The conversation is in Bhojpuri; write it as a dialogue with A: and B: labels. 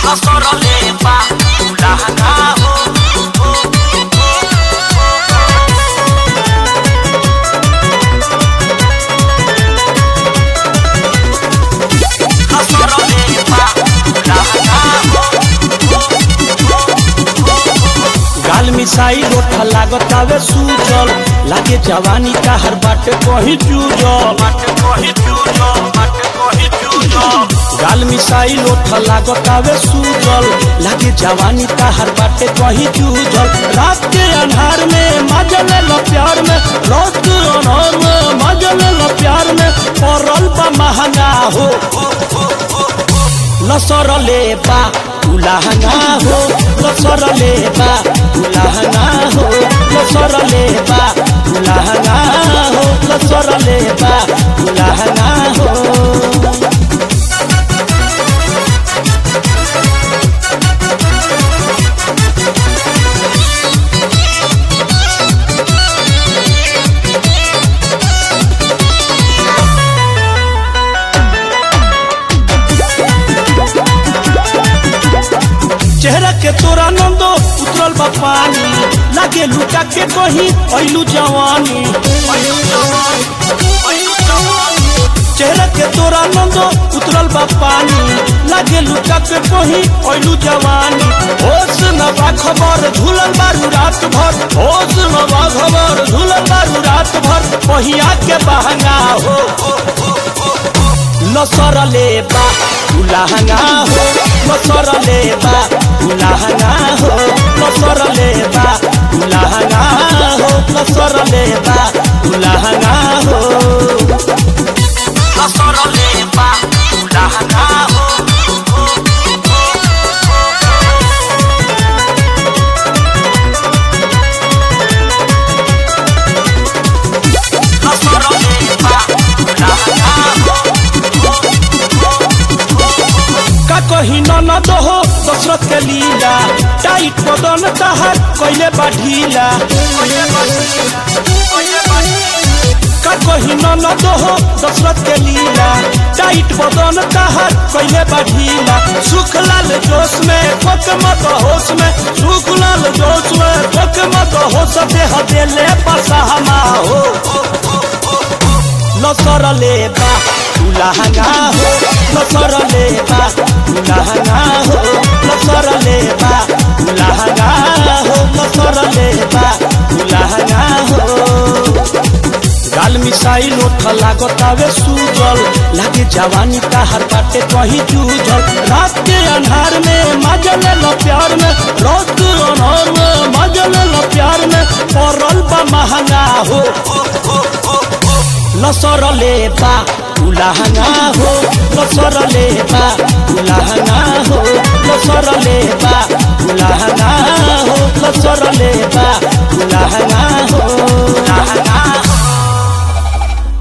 A: Asorole pa ulahanga ho Asorole pa ulahanga
B: गाल मिसाई रोठा लागत आवे सूजल लागे जवानी का हर बाटे कहीं चूजल
A: Mate kohi chujo Mate kohi chujo
B: गाल मिसाई लोठा लागत आवे सूजल लागे जवानी का हर बाटे कहीं चूजल रात के अन्हार में मजल लो प्यार में रात के अन्हार में मजल लो प्यार में पड़ल बा महंगा हो लसरले बा उलाहना हो लसरले बा उलाहना हो लसरले बा उलाहना हो लसरले बा उलाहना हो चेहरा के तोरा नंदो उतरल बा पानी लागे लुटा के कहीं ऐलू जवानी चेहरा के तोरा नंदो उतरल बा पानी लागे लुटा के कहीं ऐलू जवानी होश न बा खबर झूलल बारू रात भर होश न बा खबर झूलल बारू रात भर पहिया के बहंगा हो लसरले बा उलाहना हो लसरले बा उलाहना हो लसरले बा उलाहना हो लसरले बा उलाहना हो
A: Asorole pa ulahanga ho Asorole pa ulahanga
B: का कही ननद हो दशरथ के लीला टाइट बदन तहर कैले बा ढीला का कही ननद हो दशरथ के लीला टाइट बदन तहर कैले बा ढीला सुख लाल जोश में खोक मत होश में सुख लाल जोश में खोक मत होश देह देले पसहमा हो लसरले बा उलाहना हो लसरले बा उलाहना हो लसरले बा उलाहना हो लसरले बा उलाहना हो गाल मिसाई लोठ लागत आवे सूजल लागे जवानी का हर बाटे कहीं जूझल रात के अन्हार में मजल लो प्यार में रात के अन्हार में मजल लो प्यार में पड़ल बा महंगा हो लसरले बा उलाहना हो लसरले बा उलाहना हो लसरले बा उलाहना हो लसरले बा उलाहना